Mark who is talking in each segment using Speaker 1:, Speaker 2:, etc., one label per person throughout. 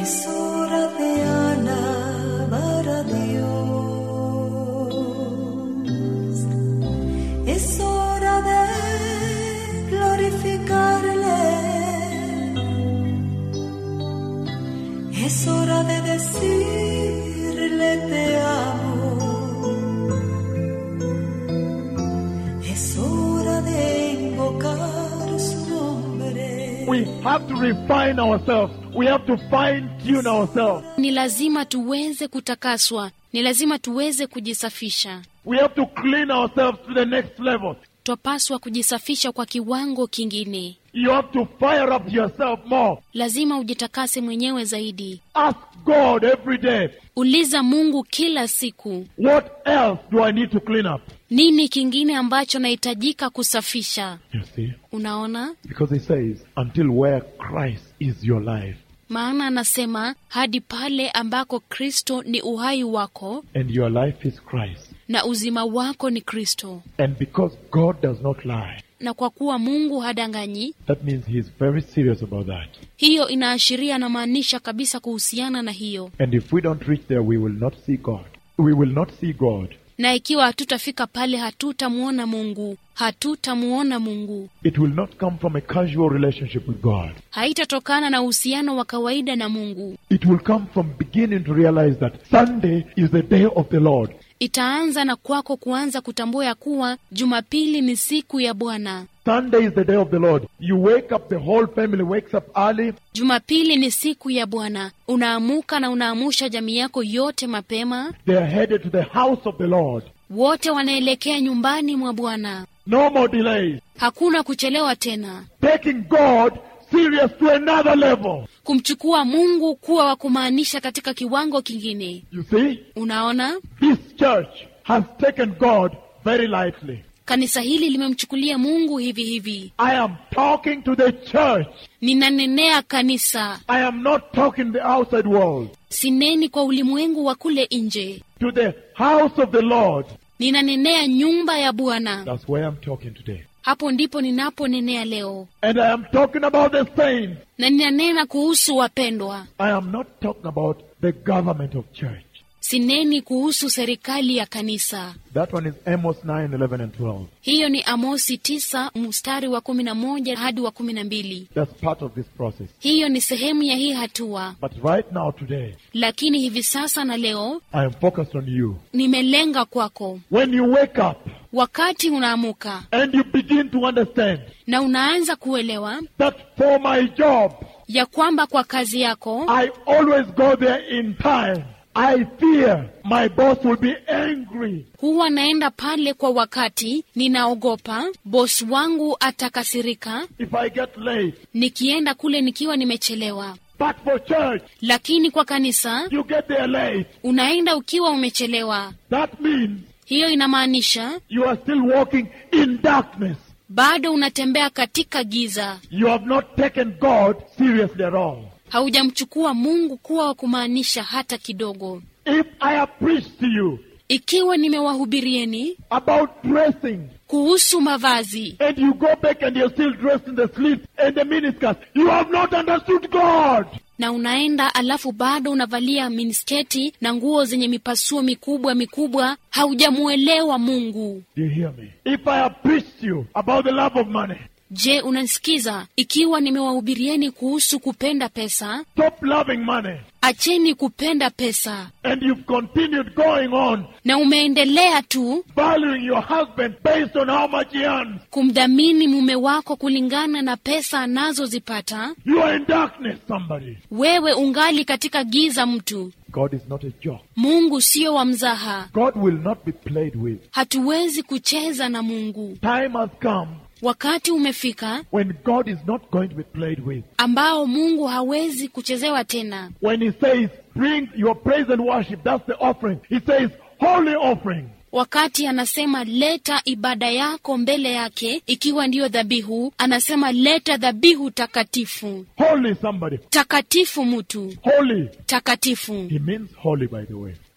Speaker 1: Es hora de alabar a Dios. Es hora de glorificarle. Es hora de decirle te amo. Es hora de invocar su nombre.
Speaker 2: We have to refine ourselves. We have to fine tune ourselves.
Speaker 3: Ni lazima tuweze kutakaswa, ni lazima tuweze kujisafisha.
Speaker 2: We have to clean ourselves to the next level.
Speaker 3: Twapaswa kujisafisha kwa kiwango kingine.
Speaker 2: You have to fire up yourself more.
Speaker 3: Lazima ujitakase mwenyewe zaidi.
Speaker 2: Ask God every day,
Speaker 3: Uliza Mungu kila siku,
Speaker 2: what else do I need to clean up?
Speaker 3: nini kingine ambacho nahitajika kusafisha?
Speaker 2: You see?
Speaker 3: Unaona,
Speaker 2: Because he says, until where Christ is your life
Speaker 3: maana anasema hadi pale ambako Kristo ni uhai wako
Speaker 2: and your life is Christ.
Speaker 3: na uzima wako ni Kristo.
Speaker 2: And because God does not lie,
Speaker 3: Na kwa kuwa Mungu hadanganyi,
Speaker 2: that means he is very serious about that.
Speaker 3: hiyo inaashiria na maanisha kabisa kuhusiana na hiyo.
Speaker 2: And if we don't reach there, we will not see God. We will not see God.
Speaker 3: Na ikiwa hatutafika pale, hatutamwona Mungu, hatutamwona Mungu.
Speaker 2: It will not come from a casual relationship with God.
Speaker 3: Haitatokana na uhusiano wa kawaida na Mungu,
Speaker 2: It will come from beginning to realize that Sunday is the day of the Lord.
Speaker 3: itaanza na kwako kuanza kutambua ya kuwa Jumapili ni siku ya Bwana.
Speaker 2: Sunday is the day of the Lord. You wake up, the whole family wakes up early.
Speaker 3: Jumapili ni siku ya Bwana. Unaamuka na unaamusha jamii yako yote mapema,
Speaker 2: They are headed to the house of the Lord.
Speaker 3: wote wanaelekea nyumbani mwa Bwana.
Speaker 2: No more delays.
Speaker 3: Hakuna kuchelewa tena,
Speaker 2: Taking God serious to another level.
Speaker 3: kumchukua Mungu kuwa wa kumaanisha katika kiwango kingine.
Speaker 2: You see,
Speaker 3: Unaona,
Speaker 2: this church has taken God very lightly.
Speaker 3: kanisa hili limemchukulia Mungu hivi hivi.
Speaker 2: I am talking to the church.
Speaker 3: Ninanenea kanisa,
Speaker 2: I am not talking the outside world.
Speaker 3: sineni kwa ulimwengu wa kule nje,
Speaker 2: To the house of the Lord.
Speaker 3: ninanenea nyumba ya Bwana.
Speaker 2: That's where I'm talking today.
Speaker 3: Hapo ndipo ninaponenea leo,
Speaker 2: And I am talking about the saints.
Speaker 3: na ninanena kuhusu wapendwa.
Speaker 2: I am not talking about the government of church.
Speaker 3: Sineni kuhusu serikali ya kanisa.
Speaker 2: That one is Amos 9, 11, and 12.
Speaker 3: Hiyo ni Amosi tisa mstari wa kumi na moja hadi wa kumi na mbili.
Speaker 2: That's part of this process.
Speaker 3: Hiyo ni sehemu ya hii hatua,
Speaker 2: But right now, today,
Speaker 3: lakini hivi sasa na leo
Speaker 2: I am focused on you.
Speaker 3: nimelenga kwako.
Speaker 2: When you wake up
Speaker 3: Wakati unaamuka
Speaker 2: and you begin to understand
Speaker 3: na unaanza kuelewa
Speaker 2: that for my job,
Speaker 3: ya kwamba kwa kazi yako
Speaker 2: I always go there in time. I fear my boss will be angry.
Speaker 3: huwa naenda pale kwa wakati, ninaogopa bosi wangu atakasirika
Speaker 2: if I get late.
Speaker 3: nikienda kule nikiwa nimechelewa.
Speaker 2: But for church,
Speaker 3: Lakini kwa kanisa
Speaker 2: you get there late.
Speaker 3: unaenda ukiwa umechelewa.
Speaker 2: That means
Speaker 3: Hiyo inamaanisha
Speaker 2: you are still walking in darkness.
Speaker 3: bado unatembea katika giza,
Speaker 2: You have not taken God seriously at all.
Speaker 3: haujamchukua Mungu kuwa wa kumaanisha hata kidogo.
Speaker 2: If I have preached to you
Speaker 3: Ikiwa nimewahubirieni
Speaker 2: about dressing,
Speaker 3: kuhusu mavazi
Speaker 2: and you go back and you're still dressed in the sleeves and the miniskirts, you have not understood God.
Speaker 3: na unaenda alafu bado unavalia minisketi na nguo zenye mipasuo mikubwa mikubwa, haujamuelewa Mungu.
Speaker 2: Do you hear me? If I have preached to you about the love of money,
Speaker 3: Je, unanisikiza? Ikiwa nimewahubirieni kuhusu kupenda pesa,
Speaker 2: stop loving money,
Speaker 3: acheni kupenda pesa,
Speaker 2: and you've continued going on
Speaker 3: na umeendelea tu
Speaker 2: valuing your husband based on how much he earns,
Speaker 3: kumdhamini mume wako kulingana na pesa anazozipata,
Speaker 2: you are in darkness, somebody.
Speaker 3: wewe ungali katika giza. Mtu
Speaker 2: God is not a joke.
Speaker 3: Mungu sio wa mzaha,
Speaker 2: God will not be played with.
Speaker 3: hatuwezi kucheza na Mungu.
Speaker 2: Time has come
Speaker 3: Wakati umefika
Speaker 2: when God is not going to be played with.
Speaker 3: ambao Mungu hawezi kuchezewa tena.
Speaker 2: When He says, bring your praise and worship, that's the offering. He says, holy offering.
Speaker 3: Wakati anasema leta ibada yako mbele yake, ikiwa ndiyo dhabihu, anasema leta dhabihu takatifu.
Speaker 2: Holy somebody.
Speaker 3: Takatifu mtu
Speaker 2: Holy.
Speaker 3: takatifu,
Speaker 2: He means holy, by the way.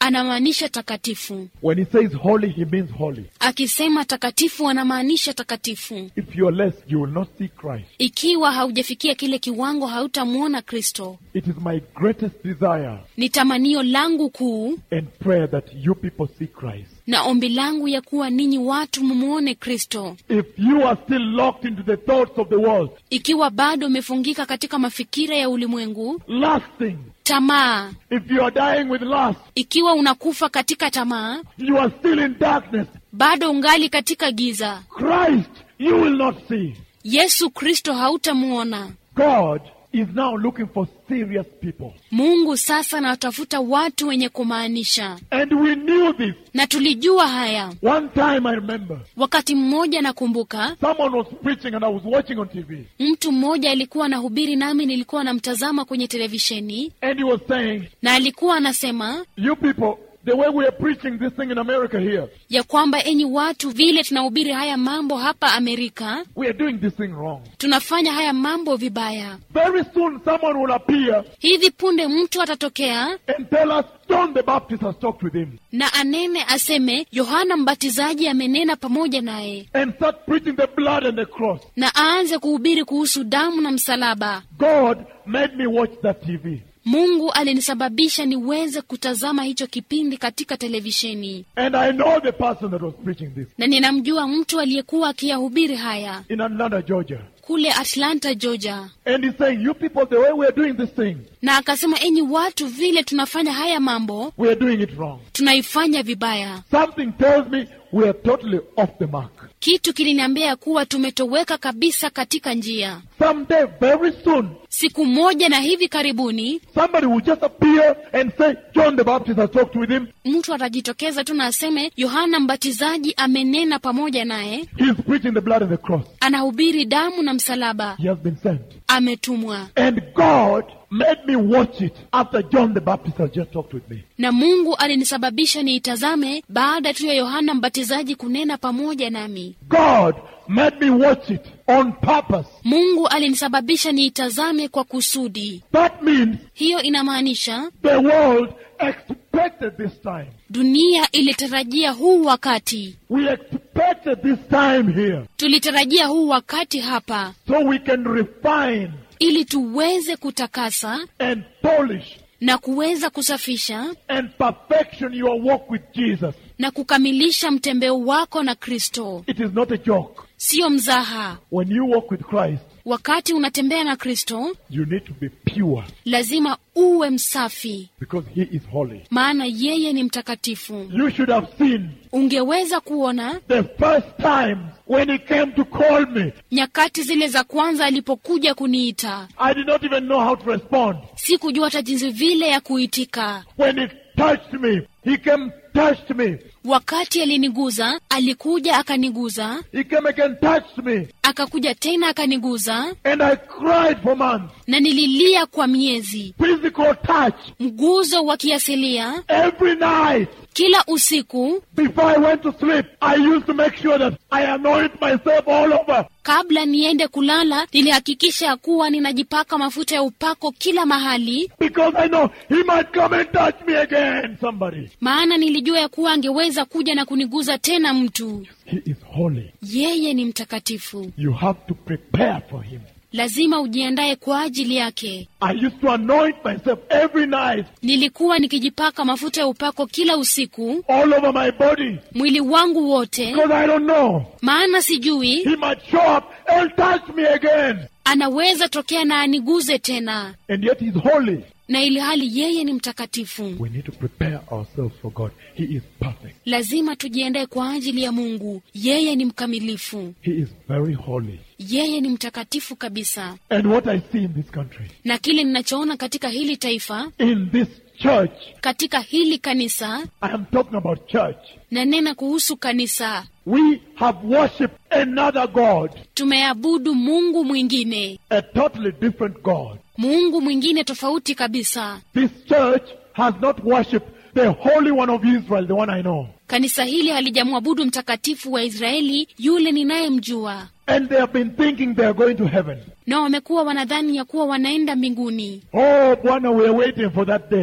Speaker 3: anamaanisha takatifu.
Speaker 2: When he says holy, he means holy.
Speaker 3: Akisema takatifu, anamaanisha takatifu.
Speaker 2: If you're less, you will not see Christ.
Speaker 3: Ikiwa haujafikia kile kiwango, hautamwona Kristo.
Speaker 2: It is my greatest desire
Speaker 3: Ni tamanio langu kuu
Speaker 2: and prayer that you people see Christ.
Speaker 3: na ombi langu ya kuwa ninyi watu mumwone Kristo.
Speaker 2: If you are still locked into the thoughts of the world,
Speaker 3: Ikiwa bado umefungika katika mafikira ya ulimwengu,
Speaker 2: lasting,
Speaker 3: tamaa,
Speaker 2: if you are dying with lust,
Speaker 3: ikiwa unakufa katika tamaa,
Speaker 2: you are still in darkness,
Speaker 3: bado ungali katika giza,
Speaker 2: Christ you will not see.
Speaker 3: Yesu Kristo hautamwona.
Speaker 2: God is now looking for serious people.
Speaker 3: Mungu sasa anawatafuta watu wenye kumaanisha,
Speaker 2: And we knew this.
Speaker 3: na tulijua haya.
Speaker 2: One time I remember,
Speaker 3: Wakati mmoja nakumbuka,
Speaker 2: someone was preaching and I was watching on TV.
Speaker 3: mtu mmoja alikuwa anahubiri, nami nilikuwa namtazama kwenye televisheni,
Speaker 2: And he was saying,
Speaker 3: na alikuwa anasema
Speaker 2: You people, the way we are preaching this thing in America here,
Speaker 3: ya kwamba enyi watu, vile tunahubiri haya mambo hapa Amerika,
Speaker 2: we are doing this thing wrong.
Speaker 3: tunafanya haya mambo vibaya.
Speaker 2: Very soon someone will appear
Speaker 3: Hivi punde mtu atatokea
Speaker 2: and tell us John the Baptist has talked with him
Speaker 3: na anene aseme, Yohana Mbatizaji amenena pamoja naye,
Speaker 2: and start preaching the blood and the cross.
Speaker 3: na aanze kuhubiri kuhusu damu na msalaba.
Speaker 2: God made me watch that TV.
Speaker 3: Mungu alinisababisha niweze kutazama hicho kipindi katika televisheni,
Speaker 2: And I know the person that was preaching this
Speaker 3: na ninamjua mtu aliyekuwa akiyahubiri haya
Speaker 2: in Atlanta, Georgia.
Speaker 3: kule Atlanta, Georgia,
Speaker 2: And he's saying, You people, the way we are doing this thing,
Speaker 3: na akasema, enyi watu, vile tunafanya haya mambo
Speaker 2: we are doing it wrong.
Speaker 3: tunaifanya vibaya.
Speaker 2: Something tells me we are totally off the mark.
Speaker 3: Kitu kiliniambia kuwa tumetoweka kabisa katika njia.
Speaker 2: Someday, very soon,
Speaker 3: Siku moja na hivi karibuni,
Speaker 2: somebody will just appear and say, John the Baptist has talked with him.
Speaker 3: mtu atajitokeza tu na aseme, Yohana Mbatizaji amenena pamoja naye,
Speaker 2: He's preaching the blood and the cross.
Speaker 3: anahubiri damu na msalaba,
Speaker 2: He has been sent.
Speaker 3: ametumwa.
Speaker 2: And God made me watch it after John the Baptist has just talked with me.
Speaker 3: Na Mungu alinisababisha niitazame baada tu ya Yohana Mbatizaji kunena pamoja nami.
Speaker 2: God made me watch it on purpose.
Speaker 3: Mungu alinisababisha niitazame kwa kusudi.
Speaker 2: That means
Speaker 3: Hiyo inamaanisha
Speaker 2: the world expected this time.
Speaker 3: dunia ilitarajia huu wakati,
Speaker 2: We expected this time here
Speaker 3: tulitarajia huu wakati hapa,
Speaker 2: so we can refine
Speaker 3: ili tuweze kutakasa
Speaker 2: and polish
Speaker 3: na kuweza kusafisha
Speaker 2: and perfection your walk with Jesus.
Speaker 3: na kukamilisha mtembeo wako na Kristo.
Speaker 2: It is not a joke.
Speaker 3: Siyo mzaha.
Speaker 2: When you walk with Christ,
Speaker 3: Wakati unatembea na Kristo,
Speaker 2: you need to be pure
Speaker 3: lazima uwe msafi,
Speaker 2: because He is holy.
Speaker 3: maana yeye ni mtakatifu.
Speaker 2: You should have seen
Speaker 3: Ungeweza kuona
Speaker 2: the first time when He came to call me.
Speaker 3: nyakati zile za kwanza alipokuja kuniita,
Speaker 2: I did not even know how to respond.
Speaker 3: sikujua hata jinsi vile ya kuitika.
Speaker 2: When He touched me, He came, touched me.
Speaker 3: Wakati aliniguza, alikuja akaniguza,
Speaker 2: He came again, touched me.
Speaker 3: akakuja tena akaniguza,
Speaker 2: And I cried for months.
Speaker 3: na nililia kwa miezi.
Speaker 2: Physical touch
Speaker 3: Mguzo wa kiasilia
Speaker 2: every night.
Speaker 3: kila usiku.
Speaker 2: Before I went to sleep, I used to make sure that I anoint myself all over.
Speaker 3: Kabla niende kulala, nilihakikisha ya kuwa ninajipaka mafuta ya upako kila mahali,
Speaker 2: Because I know He might come and touch me again, somebody.
Speaker 3: maana nilijua ya kuwa angeweza kuja na kuniguza tena mtu.
Speaker 2: He is holy.
Speaker 3: Yeye ni mtakatifu,
Speaker 2: You have to prepare for Him.
Speaker 3: lazima ujiandae kwa ajili yake.
Speaker 2: I used to anoint myself every night,
Speaker 3: Nilikuwa nikijipaka mafuta ya upako kila usiku,
Speaker 2: all over my body.
Speaker 3: mwili wangu wote,
Speaker 2: Because I don't know.
Speaker 3: maana sijui
Speaker 2: He might show up and touch me again.
Speaker 3: anaweza tokea na aniguze tena,
Speaker 2: And yet He's holy.
Speaker 3: na ili hali yeye ni mtakatifu.
Speaker 2: We need to prepare ourselves for God. He is perfect.
Speaker 3: Lazima tujiandae kwa ajili ya Mungu. Yeye ni mkamilifu,
Speaker 2: He is very holy.
Speaker 3: yeye ni mtakatifu kabisa.
Speaker 2: And what I see in this country,
Speaker 3: Na kile ninachoona katika hili taifa,
Speaker 2: in this church,
Speaker 3: katika hili kanisa,
Speaker 2: I am talking about church.
Speaker 3: na nena kuhusu kanisa,
Speaker 2: We have worshipped another God,
Speaker 3: tumeabudu Mungu mwingine,
Speaker 2: a totally different God.
Speaker 3: Mungu mwingine tofauti kabisa.
Speaker 2: This church has not worshipped the Holy One of Israel, the one I know.
Speaker 3: Kanisa hili halijamwabudu mtakatifu wa Israeli, yule ninayemjua,
Speaker 2: And they have been thinking they are going to heaven.
Speaker 3: na wamekuwa wanadhani ya kuwa wanaenda mbinguni.
Speaker 2: Oh, Bwana, we are waiting for that day.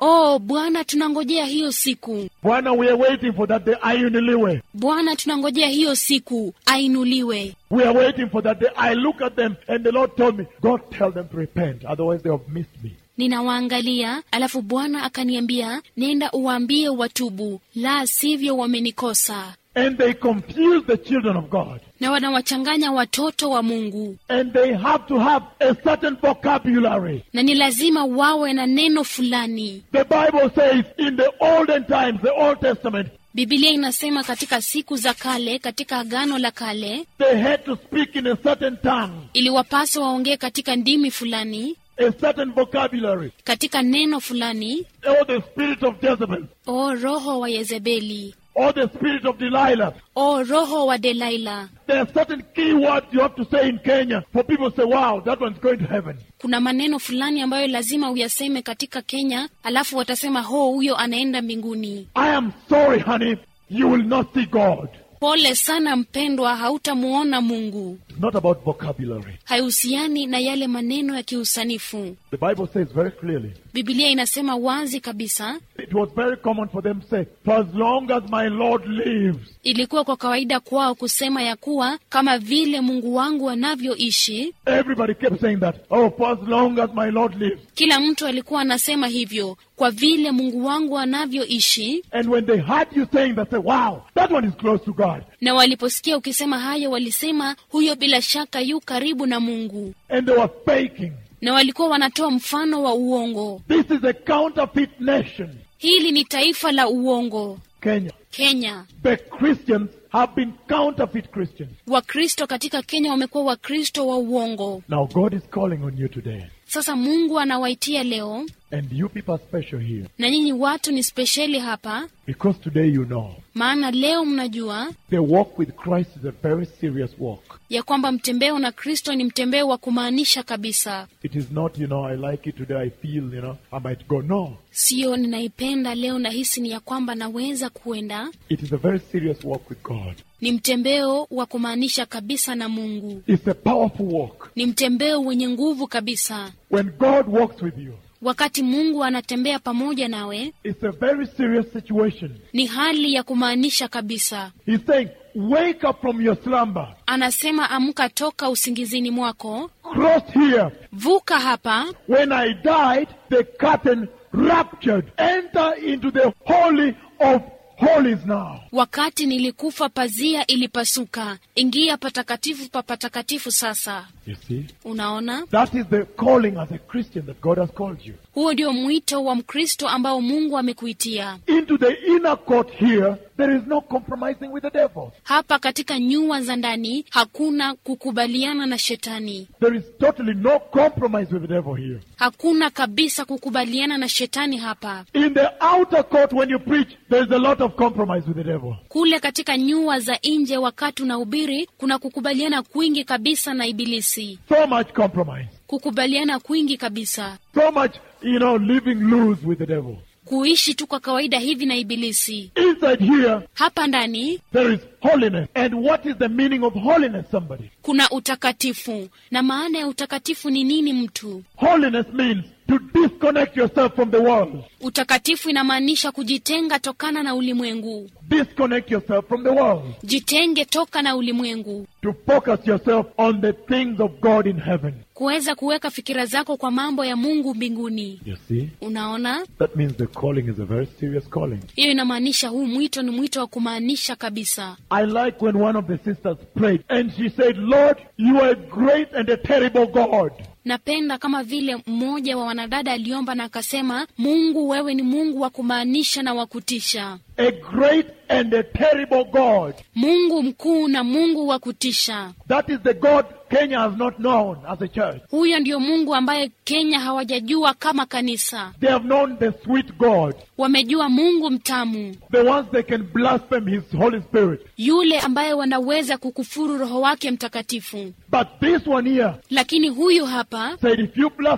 Speaker 3: oh bwana tunangojea hiyo siku
Speaker 2: Bwana, we are waiting for that day. Ayuniliwe.
Speaker 3: bwana tunangojea hiyo siku ainuliwe
Speaker 2: We are waiting for that day. I look at them and the Lord told me, God tell them to repent, otherwise they have missed me.
Speaker 3: ninawaangalia alafu bwana akaniambia nenda uwaambie watubu la sivyo wamenikosa
Speaker 2: And they confuse the children of God.
Speaker 3: na wanawachanganya watoto wa mungu
Speaker 2: And they have to have a certain vocabulary.
Speaker 3: na ni lazima wawe na neno fulani
Speaker 2: The Bible says in the olden times, the Old Testament,
Speaker 3: bibilia inasema katika siku za kale katika agano la kale
Speaker 2: they had to speak in a certain tongue,
Speaker 3: iliwapasa waongee katika ndimi fulani
Speaker 2: a certain vocabulary,
Speaker 3: katika neno fulani
Speaker 2: or the spirit of Jezebel,
Speaker 3: o roho wa yezebeli
Speaker 2: or the spirit of Delilah.
Speaker 3: o roho wa delaila
Speaker 2: There are certain key words you have to say in Kenya for people to say, wow, that one's going to heaven.
Speaker 3: kuna maneno fulani ambayo lazima uyaseme katika kenya alafu watasema ho huyo anaenda mbinguni
Speaker 2: I am sorry, honey, you will not see God.
Speaker 3: pole sana mpendwa hautamuona mungu
Speaker 2: It's not about vocabulary.
Speaker 3: haihusiani na yale maneno ya kiusanifu
Speaker 2: The Bible says very clearly,
Speaker 3: bibilia inasema wazi kabisa
Speaker 2: it was very common for them to say, for as long as my Lord lives,
Speaker 3: ilikuwa kwa kawaida kwao kusema ya kuwa kama vile mungu wangu anavyoishi
Speaker 2: everybody kept saying that, oh, for as long as my Lord lives.
Speaker 3: kila mtu alikuwa anasema hivyo kwa vile mungu wangu anavyoishi
Speaker 2: And when they heard you saying that, say, wow, that one is close to God.
Speaker 3: na waliposikia ukisema hayo walisema huyo bila shaka yu karibu na mungu
Speaker 2: And they were faking.
Speaker 3: na walikuwa wanatoa mfano wa uongo
Speaker 2: This is a counterfeit nation,
Speaker 3: hili ni taifa la uongo
Speaker 2: Kenya.
Speaker 3: kenya
Speaker 2: The Christians have been counterfeit Christians.
Speaker 3: wakristo katika kenya wamekuwa wakristo wa uongo
Speaker 2: Now God is calling on you today.
Speaker 3: sasa mungu anawaitia leo
Speaker 2: And you people are special here.
Speaker 3: na nyinyi watu ni spesheli hapa
Speaker 2: Because today you know
Speaker 3: maana leo mnajua
Speaker 2: the walk with Christ is a very serious walk.
Speaker 3: ya kwamba mtembeo na kristo ni mtembeo wa kumaanisha kabisa
Speaker 2: It is not, you know, I like it today, I feel, you know, I might go. No.
Speaker 3: siyo ninaipenda leo nahisi ni ya kwamba naweza kuenda
Speaker 2: It is a very serious walk with God.
Speaker 3: ni mtembeo wa kumaanisha kabisa na mungu
Speaker 2: It's a powerful walk.
Speaker 3: ni mtembeo wenye nguvu kabisa
Speaker 2: When God walks with you,
Speaker 3: wakati mungu anatembea pamoja nawe
Speaker 2: it's a very serious situation.
Speaker 3: ni hali ya kumaanisha kabisa
Speaker 2: He's saying, wake up from your slumber.
Speaker 3: anasema amka toka usingizini mwako
Speaker 2: Cross here.
Speaker 3: vuka hapa
Speaker 2: When I died, the curtain ruptured. Enter into the holy of holies now.
Speaker 3: wakati nilikufa pazia ilipasuka ingia patakatifu pa patakatifu sasa
Speaker 2: You see?
Speaker 3: unaona
Speaker 2: That is the calling as a Christian that God has called you.
Speaker 3: huo ndio mwito wa mkristo ambao mungu amekuitia
Speaker 2: Into the inner court here, there is no compromising with the devil.
Speaker 3: hapa katika nyua za ndani hakuna kukubaliana na shetani
Speaker 2: There is totally no compromise with the devil here.
Speaker 3: hakuna kabisa kukubaliana na shetani hapa
Speaker 2: In the outer court, when you preach, there is a lot of compromise with the devil.
Speaker 3: kule katika nyua za nje wakati unahubiri kuna kukubaliana kwingi kabisa na ibilisi
Speaker 2: So much compromise.
Speaker 3: kukubaliana kwingi kabisa
Speaker 2: So much, you know, living loose with the devil.
Speaker 3: kuishi tu kwa kawaida hivi na ibilisi
Speaker 2: Inside here,
Speaker 3: hapa ndani
Speaker 2: there is holiness. And what is the meaning of holiness, somebody?
Speaker 3: kuna utakatifu na maana ya utakatifu ni nini mtu
Speaker 2: Holiness means to disconnect yourself from the world.
Speaker 3: utakatifu inamaanisha kujitenga tokana na ulimwengu
Speaker 2: Disconnect yourself from the world.
Speaker 3: jitenge toka na ulimwengu
Speaker 2: To focus yourself on the things of God in heaven.
Speaker 3: kuweza kuweka fikira zako kwa mambo ya mungu mbinguni
Speaker 2: You see?
Speaker 3: unaona
Speaker 2: That means the calling is a very serious calling.
Speaker 3: hiyo inamaanisha huu mwito ni mwito wa kumaanisha kabisa
Speaker 2: I like when one of the sisters prayed and she said, Lord, you are a great and a terrible God.
Speaker 3: napenda kama vile mmoja wa wanadada aliomba na akasema mungu wewe ni mungu wa kumaanisha na wa kutisha
Speaker 2: A great and a terrible God.
Speaker 3: mungu mkuu na mungu wa kutisha
Speaker 2: That is the God Kenya has not known as a church.
Speaker 3: huyo ndio mungu ambaye kenya hawajajua kama kanisa
Speaker 2: They have known the sweet God,
Speaker 3: wamejua mungu mtamu
Speaker 2: the ones they can blaspheme His Holy Spirit.
Speaker 3: yule ambaye wanaweza kukufuru roho wake mtakatifu
Speaker 2: But this one here
Speaker 3: lakini huyu hapa
Speaker 2: said, if you blaspheme,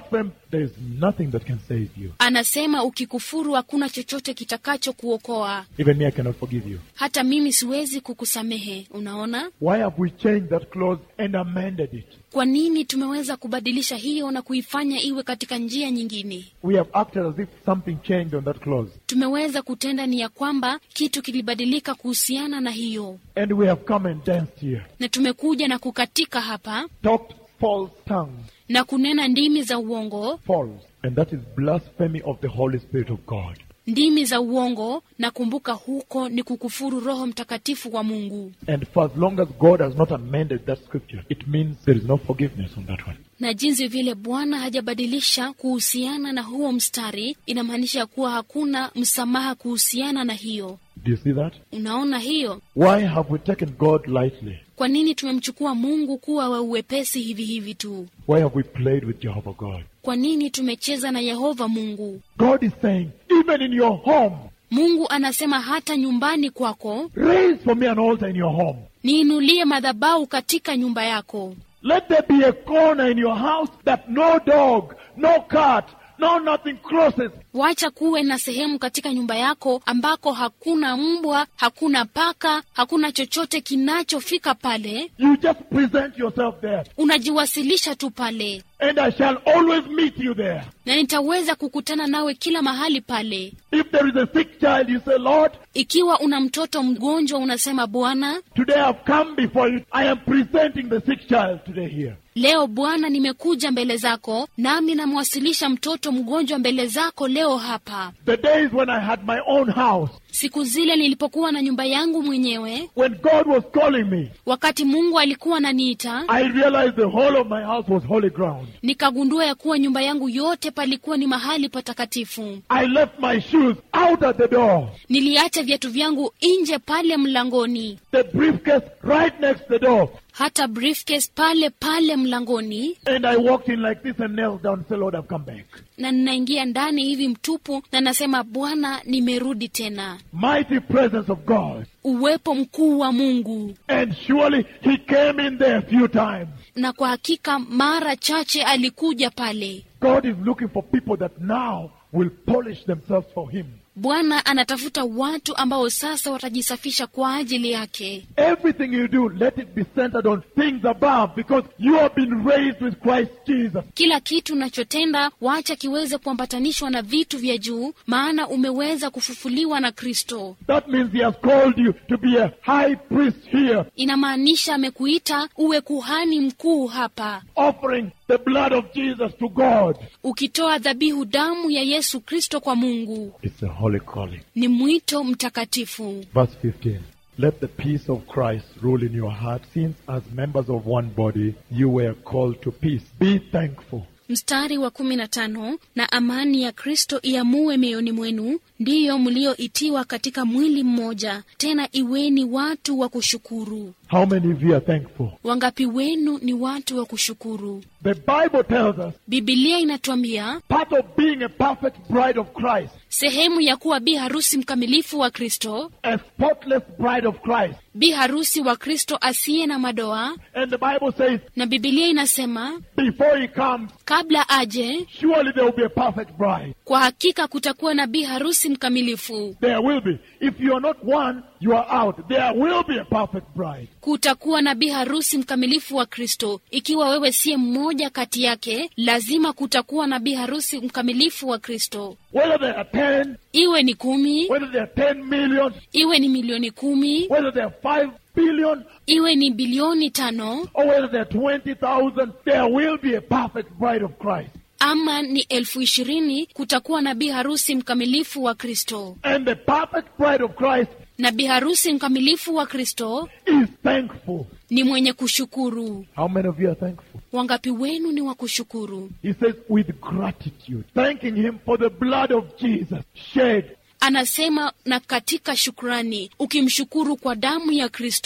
Speaker 2: there is nothing that can save you.
Speaker 3: anasema ukikufuru hakuna chochote kitakachokuokoa
Speaker 2: Even me, I cannot forgive you.
Speaker 3: hata mimi siwezi kukusamehe unaona
Speaker 2: Why have we changed that clause and amended it?
Speaker 3: kwa nini tumeweza kubadilisha hiyo na kuifanya iwe katika njia nyingine
Speaker 2: We have acted as if something changed on that clause.
Speaker 3: tumeweza kutenda ni ya kwamba kitu kilibadilika kuhusiana na hiyo
Speaker 2: And we have come and danced here,
Speaker 3: na tumekuja na kukatika hapa
Speaker 2: talked false tongues,
Speaker 3: na kunena ndimi za uongo
Speaker 2: false. And that is blasphemy of the Holy Spirit of God.
Speaker 3: ndimi za uongo na kumbuka huko ni kukufuru roho mtakatifu wa mungu
Speaker 2: And for as long as God has not amended that scripture, it means there is no forgiveness on that one.
Speaker 3: na jinsi vile bwana hajabadilisha kuhusiana na huo mstari inamaanisha kuwa hakuna msamaha kuhusiana na hiyo
Speaker 2: Do you see that?
Speaker 3: unaona hiyo
Speaker 2: Why have we taken God lightly?
Speaker 3: kwa nini tumemchukua mungu kuwa wa uwepesi hivi hivi tu
Speaker 2: Why have we played with Jehovah God?
Speaker 3: kwa nini tumecheza na yehova mungu
Speaker 2: God is saying, even in your home,
Speaker 3: mungu anasema hata nyumbani kwako
Speaker 2: raise for me an altar in your home.
Speaker 3: niinulie madhabau katika nyumba yako
Speaker 2: Let there be a corner in your house that no dog, no cat, no nothing crosses.
Speaker 3: wacha kuwe na sehemu katika nyumba yako ambako hakuna mbwa hakuna paka hakuna chochote kinachofika pale
Speaker 2: You just present yourself there,
Speaker 3: unajiwasilisha tu pale
Speaker 2: and I shall always meet you there.
Speaker 3: na nitaweza kukutana nawe kila mahali pale
Speaker 2: If there is a sick child, you say, Lord,
Speaker 3: ikiwa una mtoto mgonjwa unasema bwana
Speaker 2: today I've come before you. I am presenting the sick child today here.
Speaker 3: leo bwana nimekuja mbele zako nami namwasilisha mtoto mgonjwa mbele zako leo hapa
Speaker 2: The days when I had my own house,
Speaker 3: siku zile nilipokuwa na nyumba yangu mwenyewe
Speaker 2: when God was calling me,
Speaker 3: wakati mungu alikuwa ananiita
Speaker 2: I realized the whole of my house was holy ground.
Speaker 3: nikagundua ya kuwa nyumba yangu yote palikuwa ni mahali patakatifu
Speaker 2: I left my shoes out at the door,
Speaker 3: niliacha viatu vyangu nje pale mlangoni
Speaker 2: the briefcase right next to the door,
Speaker 3: hata briefcase pale pale mlangoni
Speaker 2: and I walked in like this and knelt down and said, Lord, I've come back.
Speaker 3: na ninaingia ndani hivi mtupu na nasema bwana nimerudi tena
Speaker 2: Mighty presence of God.
Speaker 3: uwepo mkuu wa mungu
Speaker 2: And surely he came in there a few times.
Speaker 3: na kwa hakika mara chache alikuja pale
Speaker 2: God is looking for people that now will polish themselves for him.
Speaker 3: bwana anatafuta watu ambao sasa watajisafisha kwa ajili yake
Speaker 2: Everything you do, let it be centered on things above because you have been raised with Christ Jesus.
Speaker 3: kila kitu unachotenda wacha kiweze kuambatanishwa na vitu vya juu maana umeweza kufufuliwa na kristo
Speaker 2: That means he has called you to be a high priest here,
Speaker 3: inamaanisha amekuita uwe kuhani mkuu hapa
Speaker 2: offering the blood of Jesus to God.
Speaker 3: ukitoa dhabihu damu ya yesu kristo kwa mungu
Speaker 2: It's a holy calling.
Speaker 3: ni mwito mtakatifu
Speaker 2: Verse 15. Let the peace of Christ rule in your heart, since as members of one body you were called to peace. Be thankful.
Speaker 3: mstari wa kumi na tano na amani ya kristo iamue mioyoni mwenu ndiyo mlioitiwa katika mwili mmoja tena iweni watu wa kushukuru
Speaker 2: How many of you are thankful?
Speaker 3: wangapi wenu ni watu wa kushukuru
Speaker 2: The Bible tells us
Speaker 3: bibilia inatuambia
Speaker 2: part of being a perfect bride of Christ,
Speaker 3: sehemu ya kuwa bi harusi mkamilifu wa kristo
Speaker 2: a spotless bride of Christ.
Speaker 3: bi harusi wa kristo asiye na madoa
Speaker 2: And the Bible says,
Speaker 3: na bibilia inasema
Speaker 2: before he comes,
Speaker 3: kabla aje
Speaker 2: surely there will be a perfect bride.
Speaker 3: kwa hakika kutakuwa na bi harusi mkamilifu
Speaker 2: There will be. If you are not one, you are out. There will be a perfect bride.
Speaker 3: kutakuwa na bi harusi mkamilifu wa kristo ikiwa wewe siye mmoja kati yake lazima kutakuwa na bi harusi mkamilifu wa kristo
Speaker 2: Whether there are 10,
Speaker 3: iwe ni kumi
Speaker 2: whether there are 10 million,
Speaker 3: iwe ni milioni kumi
Speaker 2: whether there are 5 billion,
Speaker 3: iwe ni bilioni tano
Speaker 2: or whether there are 20,000, there will be a perfect bride of Christ.
Speaker 3: ama ni elfu ishirini kutakuwa na bi harusi mkamilifu wa kristo
Speaker 2: And the perfect bride of Christ
Speaker 3: na bi harusi mkamilifu wa kristo
Speaker 2: is thankful.
Speaker 3: ni mwenye kushukuru
Speaker 2: How many of you are thankful?
Speaker 3: wangapi wenu ni wa kushukuru
Speaker 2: He says, with gratitude, thanking Him for the blood of Jesus shed
Speaker 3: anasema na katika shukrani ukimshukuru kwa damu ya kristo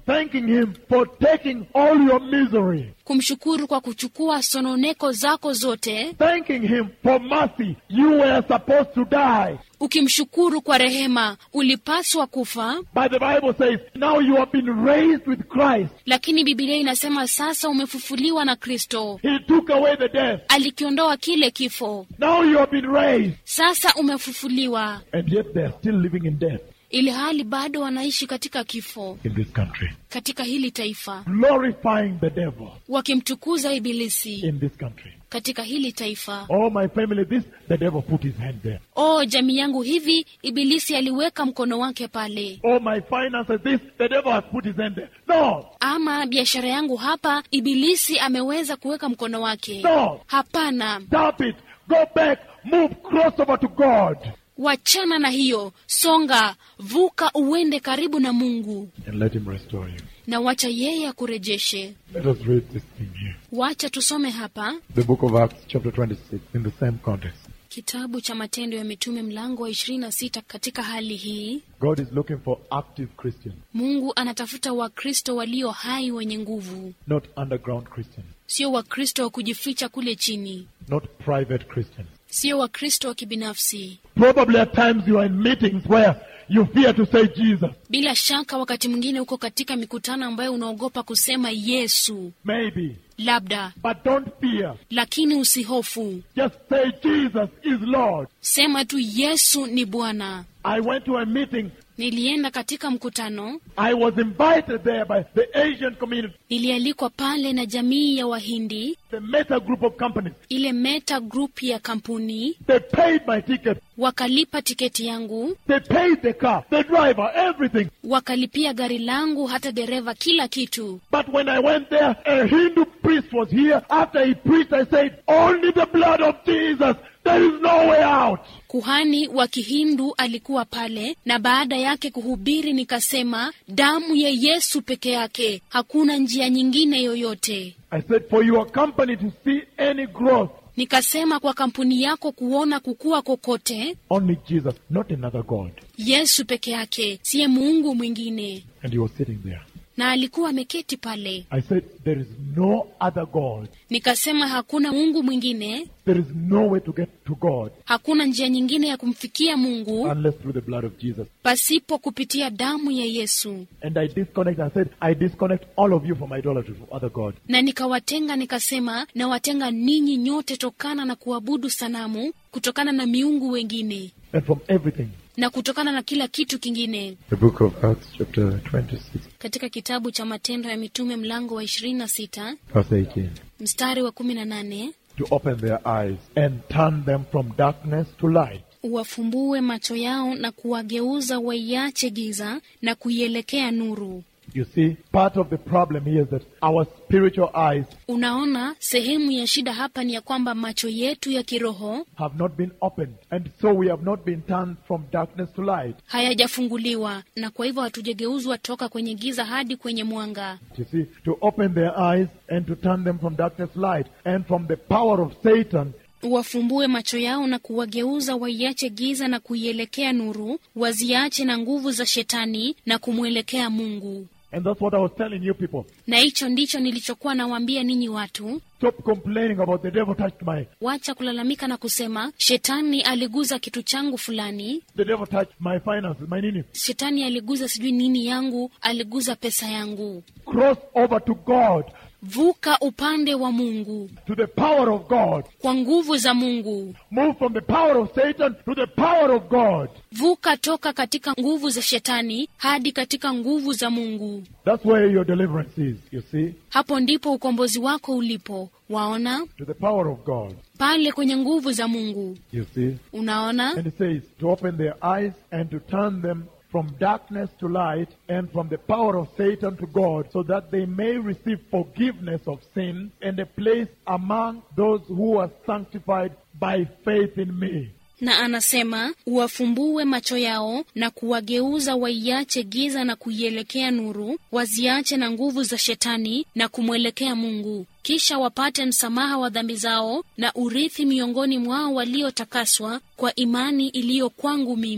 Speaker 2: thanking Him for taking all your misery,
Speaker 3: kumshukuru kwa kuchukua sononeko zako zote
Speaker 2: thanking Him for mercy. You were supposed to die.
Speaker 3: ukimshukuru kwa rehema ulipaswa kufa
Speaker 2: But the Bible says, now you have been raised with Christ.
Speaker 3: lakini bibilia inasema sasa umefufuliwa na kristo
Speaker 2: He took away the death.
Speaker 3: alikiondoa kile kifo
Speaker 2: Now you have been raised.
Speaker 3: sasa umefufuliwa
Speaker 2: And yet they are still living in death
Speaker 3: ili hali bado wanaishi katika kifo
Speaker 2: in this country,
Speaker 3: katika hili taifa
Speaker 2: glorifying the devil
Speaker 3: wakimtukuza ibilisi
Speaker 2: in this country.
Speaker 3: katika hili taifa
Speaker 2: Oh, my family, this, the devil put his hand there.
Speaker 3: o jamii yangu hivi ibilisi aliweka mkono wake pale
Speaker 2: Oh, my finances, this, the devil has put his hand there. No,
Speaker 3: ama biashara yangu hapa ibilisi ameweza kuweka mkono wake
Speaker 2: No.
Speaker 3: hapana
Speaker 2: stop it. Go back. Move, cross over to God.
Speaker 3: wachana na hiyo songa vuka uende karibu na mungu
Speaker 2: And let him restore you.
Speaker 3: na wacha yeye akurejeshe
Speaker 2: Let us read this thing here.
Speaker 3: wacha tusome hapa
Speaker 2: The book of Acts, chapter 26, in the same context.
Speaker 3: kitabu cha matendo ya mitume mlango wa 26 katika hali hii
Speaker 2: God is looking for active Christians,
Speaker 3: mungu anatafuta wakristo walio hai wenye nguvu
Speaker 2: not underground Christians,
Speaker 3: sio wakristo wa kujificha kule chini
Speaker 2: not private Christians.
Speaker 3: sio wakristo wa kibinafsi
Speaker 2: Probably at times you are in meetings where you fear to say Jesus.
Speaker 3: bila shaka wakati mwingine uko katika mikutano ambayo unaogopa kusema yesu
Speaker 2: Maybe.
Speaker 3: labda
Speaker 2: But don't fear.
Speaker 3: lakini usihofu
Speaker 2: Just say Jesus is Lord.
Speaker 3: sema tu yesu ni bwana
Speaker 2: I went to a meeting.
Speaker 3: nilienda katika mkutano
Speaker 2: I was invited there by the Asian community,
Speaker 3: nilialikwa pale na jamii ya wahindi
Speaker 2: the Meta group of companies.
Speaker 3: ile meta group ya kampuni
Speaker 2: They paid my ticket.
Speaker 3: wakalipa tiketi yangu
Speaker 2: They paid the car, the driver, everything.
Speaker 3: wakalipia gari langu hata dereva kila kitu
Speaker 2: But when I went there, a Hindu priest was here. After he preached, I said, only the blood of Jesus. There is no way out.
Speaker 3: kuhani wa kihindu alikuwa pale na baada yake kuhubiri nikasema damu ya yesu peke yake hakuna njia nyingine yoyote
Speaker 2: I said, for your company to see any growth,
Speaker 3: nikasema kwa kampuni yako kuona kukua kokote
Speaker 2: only Jesus, not another God.
Speaker 3: yesu peke yake siye muungu mwingine
Speaker 2: And he was sitting there.
Speaker 3: na alikuwa ameketi pale
Speaker 2: I said, there is no other God.
Speaker 3: nikasema hakuna mungu mwingine
Speaker 2: There is no way to get to God
Speaker 3: hakuna njia nyingine ya kumfikia mungu
Speaker 2: unless through the blood of Jesus.
Speaker 3: pasipo kupitia damu ya yesu
Speaker 2: And I disconnect. I said, I disconnect all of you from idolatry, from other God.
Speaker 3: na nikawatenga nikasema nawatenga ninyi nyote tokana na kuabudu sanamu kutokana na miungu wengine
Speaker 2: And from everything.
Speaker 3: na kutokana na kila kitu kingine
Speaker 2: The book of Acts, chapter 26,
Speaker 3: katika kitabu cha matendo ya mitume mlango wa 26
Speaker 2: verse 18.
Speaker 3: mstari wa 18
Speaker 2: To open their eyes and turn them from darkness to light.
Speaker 3: uwafumbue macho yao na kuwageuza waiache giza na kuielekea nuru
Speaker 2: You see, part of the problem here is that our spiritual eyes
Speaker 3: unaona sehemu ya shida hapa ni ya kwamba macho yetu ya kiroho
Speaker 2: have not been opened, and so we have not been turned from darkness to light.
Speaker 3: hayajafunguliwa na kwa hivyo hatujageuzwa toka kwenye giza hadi kwenye mwanga
Speaker 2: You see, to open their eyes and to turn them from darkness to light, and from the power of Satan
Speaker 3: wafumbue macho yao na kuwageuza waiache giza na kuielekea nuru waziache na nguvu za shetani na kumwelekea mungu
Speaker 2: And that's what I was telling you people.
Speaker 3: na hicho ndicho nilichokuwa nawaambia ninyi watu
Speaker 2: Stop complaining about the devil touched my,
Speaker 3: wacha kulalamika na kusema shetani aliguza kitu changu fulani
Speaker 2: the devil touched my finances, my nini.
Speaker 3: shetani aliguza sijui nini yangu aliguza pesa yangu
Speaker 2: Cross over to God,
Speaker 3: vuka upande wa mungu
Speaker 2: to the power of God.
Speaker 3: kwa nguvu za mungu
Speaker 2: Move from the power of Satan to the power of God.
Speaker 3: vuka toka katika nguvu za shetani hadi katika nguvu za mungu
Speaker 2: That's where your deliverance is, you see,
Speaker 3: hapo ndipo ukombozi wako ulipo waona
Speaker 2: to the power of God,
Speaker 3: pale kwenye nguvu za mungu
Speaker 2: you see.
Speaker 3: unaona
Speaker 2: And it says to open their eyes and to turn them from darkness to light and from the power of Satan to God, so that they may receive forgiveness of sin and a place among those who are sanctified by faith in me.
Speaker 3: na anasema uwafumbue macho yao na kuwageuza waiache giza na kuielekea nuru waziache na nguvu za shetani na kumwelekea mungu kisha wapate msamaha wa dhambi zao na urithi miongoni mwao waliotakaswa kwa imani iliyo kwangu mimi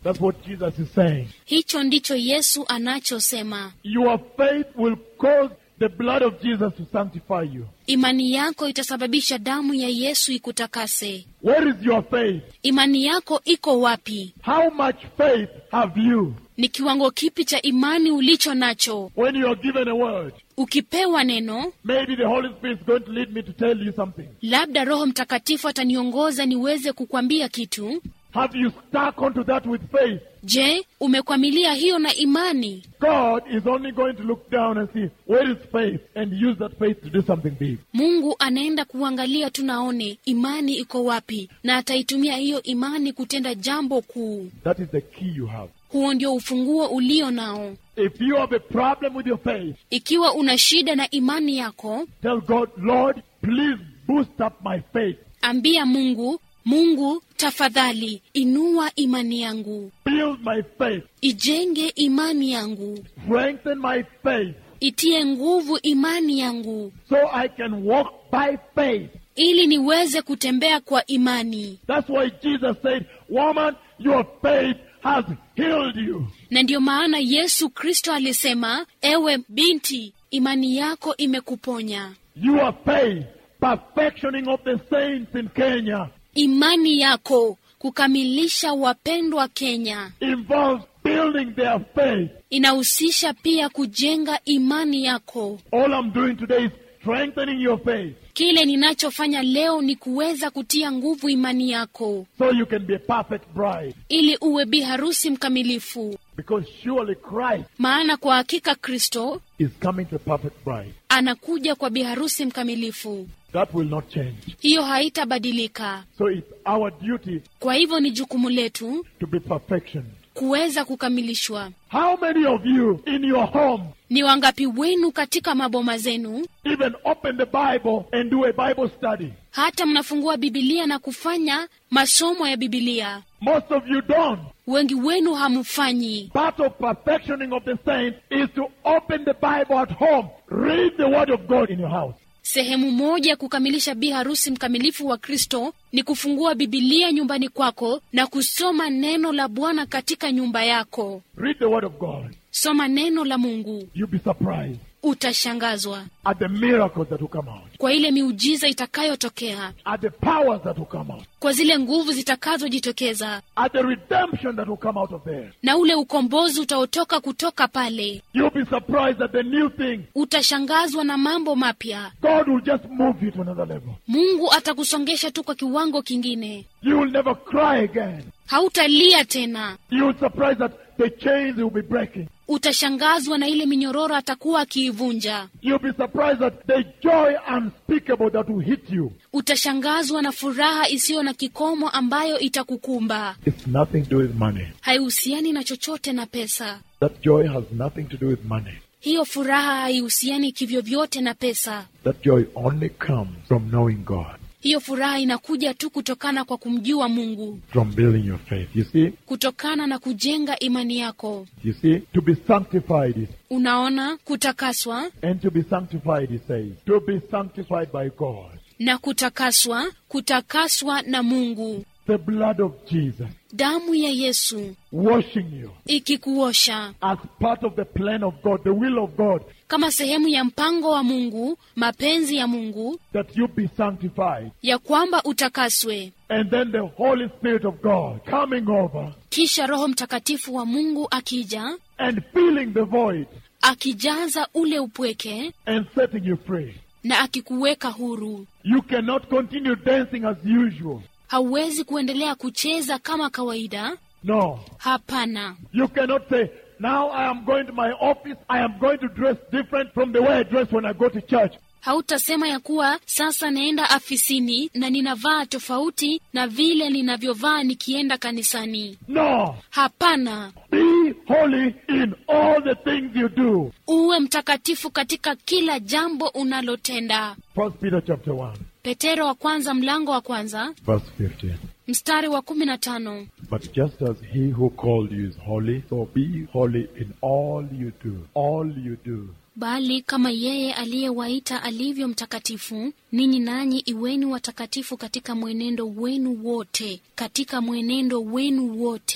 Speaker 2: That's what Jesus is saying.
Speaker 3: hicho ndicho yesu anachosema
Speaker 2: Your faith will cause the blood of Jesus to sanctify you.
Speaker 3: imani yako itasababisha damu ya yesu ikutakase
Speaker 2: Where is your faith?
Speaker 3: imani yako iko wapi
Speaker 2: How much faith have you
Speaker 3: ni kiwango kipi cha imani ulicho nacho
Speaker 2: when you are given a word?
Speaker 3: ukipewa neno
Speaker 2: Maybe the Holy Spirit is going to lead me to tell you something.
Speaker 3: labda roho mtakatifu ataniongoza niweze kukwambia kitu
Speaker 2: Have you stuck onto that with faith?
Speaker 3: je umekwamilia hiyo na imani
Speaker 2: God is only going to look down and see where is faith and use that faith to do something big.
Speaker 3: mungu anaenda kuangalia tu naone imani iko wapi na ataitumia hiyo imani kutenda jambo kuu
Speaker 2: That is the key you have.
Speaker 3: huo ndio ufunguo ulio nao
Speaker 2: If you have a problem with your faith,
Speaker 3: ikiwa una shida na imani yako
Speaker 2: tell God, Lord, please boost up my faith.
Speaker 3: ambia mungu mungu tafadhali inua imani yangu
Speaker 2: Build my faith.
Speaker 3: ijenge imani yangu
Speaker 2: Strengthen my faith
Speaker 3: itie nguvu imani yangu
Speaker 2: so I can walk by faith.
Speaker 3: ili niweze kutembea kwa imani
Speaker 2: That's why Jesus said, Woman, your faith has healed you.
Speaker 3: na ndiyo maana yesu kristo alisema ewe binti imani yako imekuponya
Speaker 2: Your faith, perfectioning of the saints in Kenya,
Speaker 3: imani yako kukamilisha wapendwa kenya
Speaker 2: involves building their faith.
Speaker 3: inahusisha pia kujenga imani yako
Speaker 2: All I'm doing today is strengthening your faith
Speaker 3: kile ninachofanya leo ni kuweza kutia nguvu imani yako
Speaker 2: so you can be a perfect bride.
Speaker 3: ili uwe bi harusi mkamilifu
Speaker 2: Because surely Christ
Speaker 3: maana kwa hakika kristo
Speaker 2: is coming to a perfect bride.
Speaker 3: anakuja kwa bi harusi mkamilifu
Speaker 2: That will not change.
Speaker 3: hiyo haitabadilika
Speaker 2: So it's our duty
Speaker 3: kwa hivyo ni jukumu letu
Speaker 2: to be perfection.
Speaker 3: kuweza kukamilishwa
Speaker 2: How many of you in your home
Speaker 3: ni wangapi wenu katika maboma zenu
Speaker 2: even open the Bible and do a Bible study?
Speaker 3: hata mnafungua bibilia na kufanya masomo ya bibilia
Speaker 2: Most of you don't.
Speaker 3: wengi wenu hamfanyi
Speaker 2: Part of perfectioning of the saints is to open the Bible at home. Read the Word of God in your house.
Speaker 3: sehemu moja ya kukamilisha bi harusi mkamilifu wa kristo ni kufungua bibilia nyumbani kwako na kusoma neno la bwana katika nyumba yako
Speaker 2: Read the Word of God.
Speaker 3: soma neno la mungu
Speaker 2: You'll be surprised
Speaker 3: utashangazwa
Speaker 2: at the miracles that will come out,
Speaker 3: kwa ile miujiza itakayotokea
Speaker 2: at the powers that will come out,
Speaker 3: kwa zile nguvu zitakazojitokeza
Speaker 2: at the redemption that will come out of there.
Speaker 3: na ule ukombozi utaotoka kutoka pale
Speaker 2: You'll be surprised at the new thing.
Speaker 3: utashangazwa na mambo mapya
Speaker 2: God will just move you to another level.
Speaker 3: mungu atakusongesha tu kwa kiwango kingine
Speaker 2: You will never cry again.
Speaker 3: hautalia tena
Speaker 2: You will surprised that the chains will be breaking.
Speaker 3: utashangazwa na ile minyororo atakuwa akiivunja
Speaker 2: You'll be surprised that the joy unspeakable that will hit you.
Speaker 3: utashangazwa na furaha isiyo na kikomo ambayo itakukumba
Speaker 2: It's nothing to do with money.
Speaker 3: haihusiani na chochote na pesa
Speaker 2: That joy has nothing to do with money.
Speaker 3: hiyo furaha haihusiani kivyovyote na pesa
Speaker 2: That joy only comes from knowing God,
Speaker 3: hiyo furaha inakuja tu kutokana kwa kumjua mungu
Speaker 2: from building your faith. You see?
Speaker 3: kutokana na kujenga imani yako
Speaker 2: You see? To be sanctified is,
Speaker 3: unaona kutakaswa
Speaker 2: and to be sanctified, he says, to be sanctified by God.
Speaker 3: na kutakaswa kutakaswa na mungu
Speaker 2: The blood of Jesus
Speaker 3: damu ya yesu
Speaker 2: washing you
Speaker 3: ikikuosha
Speaker 2: as part of the plan of God, the will of God,
Speaker 3: kama sehemu ya mpango wa mungu mapenzi ya mungu
Speaker 2: that you be sanctified.
Speaker 3: ya kwamba utakaswe
Speaker 2: And then the Holy Spirit of God coming over
Speaker 3: kisha roho mtakatifu wa mungu akija
Speaker 2: and filling the void
Speaker 3: akijaza ule upweke
Speaker 2: and setting you free.
Speaker 3: na akikuweka huru
Speaker 2: You cannot continue dancing as usual.
Speaker 3: hauwezi kuendelea kucheza kama kawaida
Speaker 2: No.
Speaker 3: hapana
Speaker 2: You cannot say, now I am going to my office, I am going to dress different from the way I dress when I go to church.
Speaker 3: hautasema ya kuwa sasa naenda afisini na ninavaa tofauti na vile ninavyovaa nikienda kanisani
Speaker 2: No.
Speaker 3: hapana
Speaker 2: Be holy in all the things you do.
Speaker 3: uwe mtakatifu katika kila jambo unalotenda
Speaker 2: First Peter chapter 1,
Speaker 3: petero wa kwanza mlango wa kwanza
Speaker 2: verse 15.
Speaker 3: mstari wa kumi na tano
Speaker 2: But just as he who called you is holy, so be holy in all you do. All you do.
Speaker 3: bali kama yeye aliyewaita alivyo mtakatifu ninyi nanyi iweni watakatifu katika mwenendo wenu wote katika mwenendo wenu wote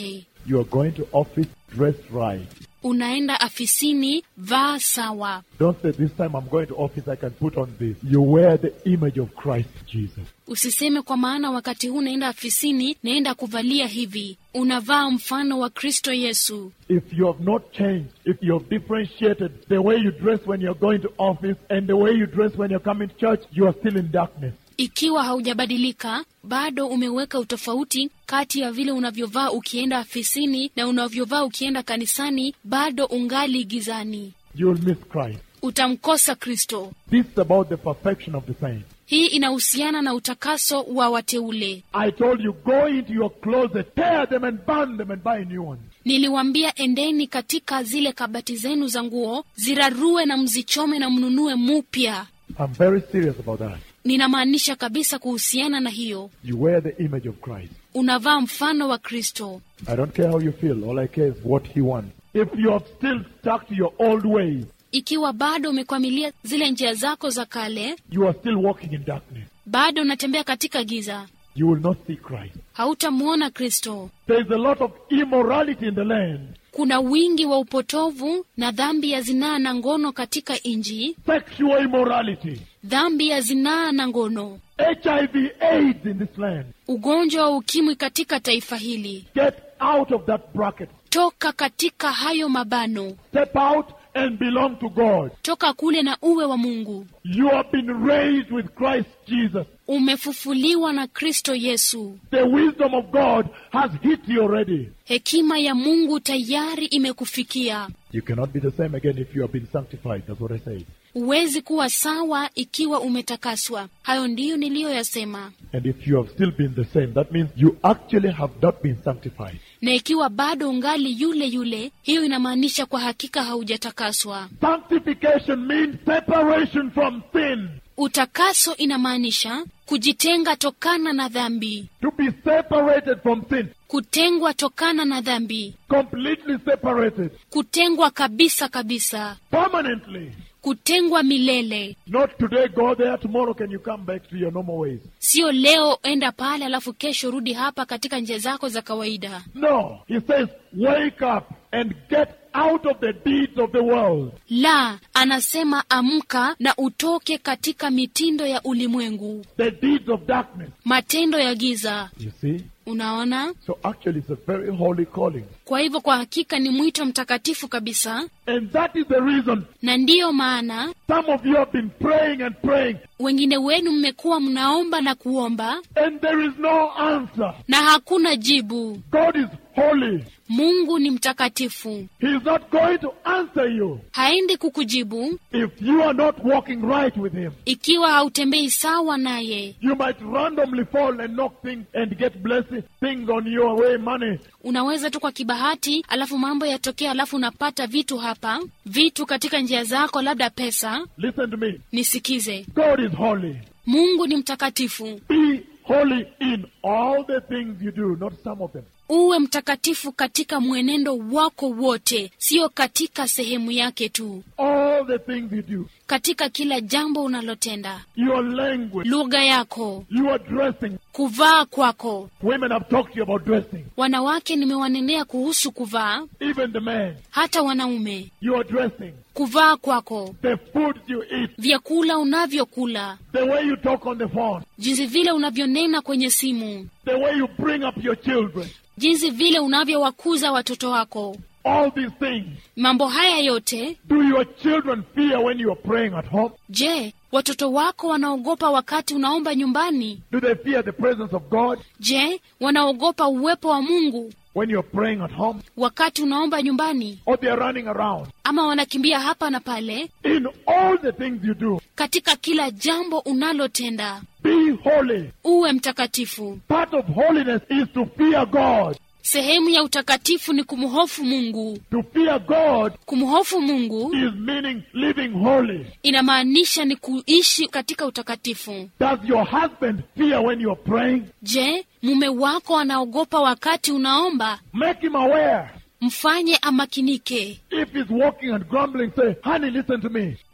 Speaker 2: You are going to office dressed right.
Speaker 3: unaenda afisini vaa sawa
Speaker 2: Don't say, This time I'm going to office, I can put on this. You wear the image of Christ Jesus.
Speaker 3: usiseme kwa maana wakati huu naenda afisini naenda kuvalia hivi unavaa mfano wa kristo yesu
Speaker 2: If you have not changed, if you have differentiated the way you dress when you're going to office and the way you dress when you're coming to church, you are still in darkness.
Speaker 3: ikiwa haujabadilika bado umeweka utofauti kati ya vile unavyovaa ukienda afisini na unavyovaa ukienda kanisani bado ungali gizani
Speaker 2: You will miss Christ.
Speaker 3: utamkosa kristo
Speaker 2: This is about the perfection of the saints.
Speaker 3: hii inahusiana na utakaso wa wateule
Speaker 2: I told you, go into your closet, tear them and burn them and buy new ones.
Speaker 3: niliwambia endeni katika zile kabati zenu za nguo zirarue na mzichome na mnunue mupya
Speaker 2: I'm very serious about that.
Speaker 3: ninamaanisha kabisa kuhusiana na hiyo
Speaker 2: You wear the image of Christ.
Speaker 3: unavaa mfano wa kristo
Speaker 2: I don't care how you feel. All I care is what He wants. If you are still stuck to your old ways,
Speaker 3: ikiwa bado umekwamilia zile njia zako za kale
Speaker 2: you are still walking in darkness.
Speaker 3: bado unatembea katika giza
Speaker 2: You will not see Christ.
Speaker 3: hautamwona kristo
Speaker 2: There is a lot of immorality in the land.
Speaker 3: kuna wingi wa upotovu na dhambi ya zinaa na ngono katika nji
Speaker 2: Sexual immorality.
Speaker 3: dhambi ya zinaa na ngono
Speaker 2: HIV AIDS in this land.
Speaker 3: ugonjwa wa ukimwi katika taifa hili
Speaker 2: Get out of that bracket.
Speaker 3: toka katika hayo mabano
Speaker 2: Step out and belong to God.
Speaker 3: toka kule na uwe wa mungu
Speaker 2: You have been raised with Christ Jesus.
Speaker 3: umefufuliwa na kristo yesu
Speaker 2: The wisdom of God has hit you already.
Speaker 3: hekima ya mungu tayari imekufikia
Speaker 2: You cannot be the same again if you have been sanctified. That's what I said.
Speaker 3: huwezi kuwa sawa ikiwa umetakaswa hayo ndiyo niliyoyasema
Speaker 2: And if you have still been the same, that means you actually have not been sanctified.
Speaker 3: na ikiwa bado ungali yule yule hiyo inamaanisha kwa hakika haujatakaswa
Speaker 2: Sanctification means separation from sin.
Speaker 3: utakaso inamaanisha kujitenga tokana na dhambi
Speaker 2: To be separated from sin.
Speaker 3: kutengwa tokana na dhambi
Speaker 2: Completely separated.
Speaker 3: kutengwa kabisa kabisa
Speaker 2: Permanently.
Speaker 3: kutengwa milele
Speaker 2: Not today, go there, tomorrow can you come back to your normal ways.
Speaker 3: sio leo enda pale alafu kesho rudi hapa katika njia zako za kawaida
Speaker 2: No. He says, wake up and get out of the deeds of the world.
Speaker 3: la anasema amka na utoke katika mitindo ya ulimwengu
Speaker 2: The deeds of darkness.
Speaker 3: matendo ya giza
Speaker 2: You see?
Speaker 3: unaona
Speaker 2: So actually it's a very holy calling.
Speaker 3: kwa hivyo kwa hakika ni mwito mtakatifu kabisa
Speaker 2: And that is the reason
Speaker 3: na ndiyo maana
Speaker 2: some of you have been praying and praying
Speaker 3: wengine wenu mmekuwa mnaomba na kuomba
Speaker 2: and there is no answer.
Speaker 3: na hakuna jibu
Speaker 2: God is holy.
Speaker 3: mungu ni mtakatifu
Speaker 2: He is not going to answer you
Speaker 3: haendi kukujibu
Speaker 2: if you are not walking right with Him.
Speaker 3: ikiwa hautembei sawa naye
Speaker 2: You might randomly fall and knock things and get blessings, things on your way, money.
Speaker 3: unaweza tu kwa kibahati alafu mambo yatokea alafu unapata vitu hapa vitu katika njia zako labda pesa
Speaker 2: Listen to me.
Speaker 3: nisikize
Speaker 2: God is holy.
Speaker 3: mungu ni mtakatifu
Speaker 2: Be holy in all the things you do, not some of them.
Speaker 3: uwe mtakatifu katika mwenendo wako wote sio katika sehemu yake tu
Speaker 2: All the things you do.
Speaker 3: katika kila jambo unalotenda
Speaker 2: Your language,
Speaker 3: lugha yako
Speaker 2: your dressing.
Speaker 3: kuvaa kwako
Speaker 2: Women have talked to you about dressing.
Speaker 3: wanawake nimewanenea kuhusu kuvaa
Speaker 2: Even the men,
Speaker 3: hata wanaume
Speaker 2: your dressing.
Speaker 3: kuvaa kwako
Speaker 2: The food you eat.
Speaker 3: vyakula unavyokula
Speaker 2: The way you talk on the phone.
Speaker 3: jinsi vile unavyonena kwenye simu
Speaker 2: The way you bring up your children.
Speaker 3: jinsi vile unavyowakuza watoto wako
Speaker 2: All these things.
Speaker 3: mambo haya yote
Speaker 2: Do your children fear when you are praying at home?
Speaker 3: je watoto wako wanaogopa wakati unaomba nyumbani
Speaker 2: Do they fear the presence of God
Speaker 3: je wanaogopa uwepo wa mungu
Speaker 2: when you're praying at home?
Speaker 3: wakati unaomba nyumbani
Speaker 2: Or they're running around?
Speaker 3: ama wanakimbia hapa na pale
Speaker 2: In all the things you do,
Speaker 3: katika kila jambo unalotenda
Speaker 2: be holy.
Speaker 3: uwe mtakatifu
Speaker 2: Part of holiness is to fear God.
Speaker 3: sehemu ya utakatifu ni kumhofu mungu
Speaker 2: To fear God
Speaker 3: kumhofu mungu
Speaker 2: is meaning living holy.
Speaker 3: inamaanisha ni kuishi katika utakatifu
Speaker 2: Does your husband fear when you're praying?
Speaker 3: je mume wako anaogopa wakati unaomba
Speaker 2: Make him aware.
Speaker 3: mfanye amakinike
Speaker 2: If he's walking and grumbling, say, honey, listen to me.